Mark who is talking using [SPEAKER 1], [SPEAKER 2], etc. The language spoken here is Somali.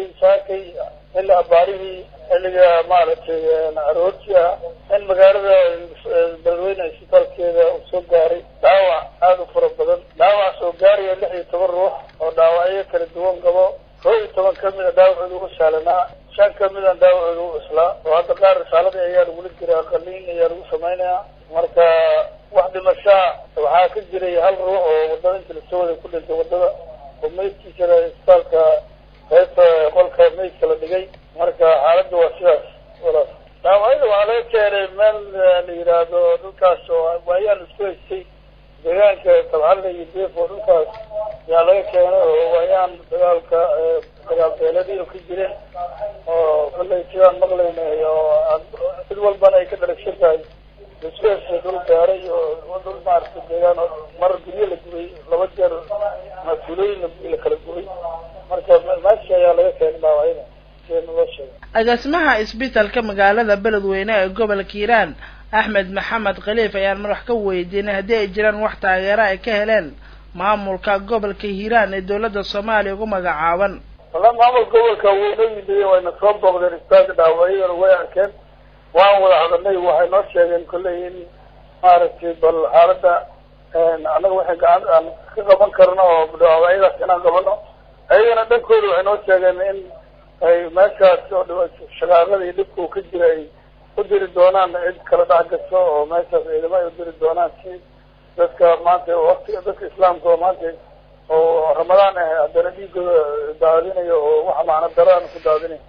[SPEAKER 1] sheegay saakay xilli abaarihii xilliga maaragtay aroortii ah in magaalada beledweyne isbitaalkeeda uu soo gaaray dhaawac aada u fara badan dhaawac soo gaaraya lix iyo toban ruux oo dhaawacyo kala duwan qabo koo iyo toban kamid a dhaawacooda ugu saalanaa shan kamid a dhaawacooda u cuslaa oo hadda qaar risaaladii ayaa lagula jiraa qaliin ayaa lagu samaynayaa marka wax dhimashaa waxaa ka jiray hal ruux oo wadada inta lasoo waday ku dhintay wadada oo meydkiisana isbitaalka qaybta qolka meydka la dhigay marka xaaladda waa sidaas walaas dhaawacyada waxaa laga keenay meel la yidhaahdo dhulkaas oo waayaan isku haystay deegaanka tabxalle iyo deef oo dhulkaas yaa laga keenay oo waayaan dagaalka dagaal beeladii oo ka jireen oo kollay sidaan maqlaynay oo cid walbana ay ka dharagsan tahay isku dhul gaaray oo dhul maaragtay deegaan mar guryo la gubay laba jeer mas-uulooyin la kala gubay marka meesha ayaa laga keenay dhaawacyada sida naloo sheegay
[SPEAKER 2] agaasimaha isbitaalka magaalada beledweyne ee gobolka hiiraan axmed maxamed khaliif ayaan madax ka weydiinay haddii ay jiraan wax taageera ay ka heleen maamulka gobolka hiiraan ee dowladda soomaaliya ugu magacaaban
[SPEAKER 1] walla maamulka gobolka wuu noo yimidey wayna soo booqdeen isbitaalka dhaawacyadana way arkeen waan wada hadalnay waxay noo sheegeen kolley in maaragtay bal xaaladda annaga waxay gacan aan ka qaban karno oo dhaawacyadaas inaan qabano ayagana dhankooda waxay noo sheegeen in ay meeshaas oo shaqaaqada iyo dhibka uu ka jira ay u diri doonaan cid kala dhex gaso oo meeshaas ciidamo ay u diri doonaan si dadka maanta waktiga dadka islaamka oo maanta oo ramadaan ah haddana dhiigooda daadinayo oo waxa macno daraan ku daadinayo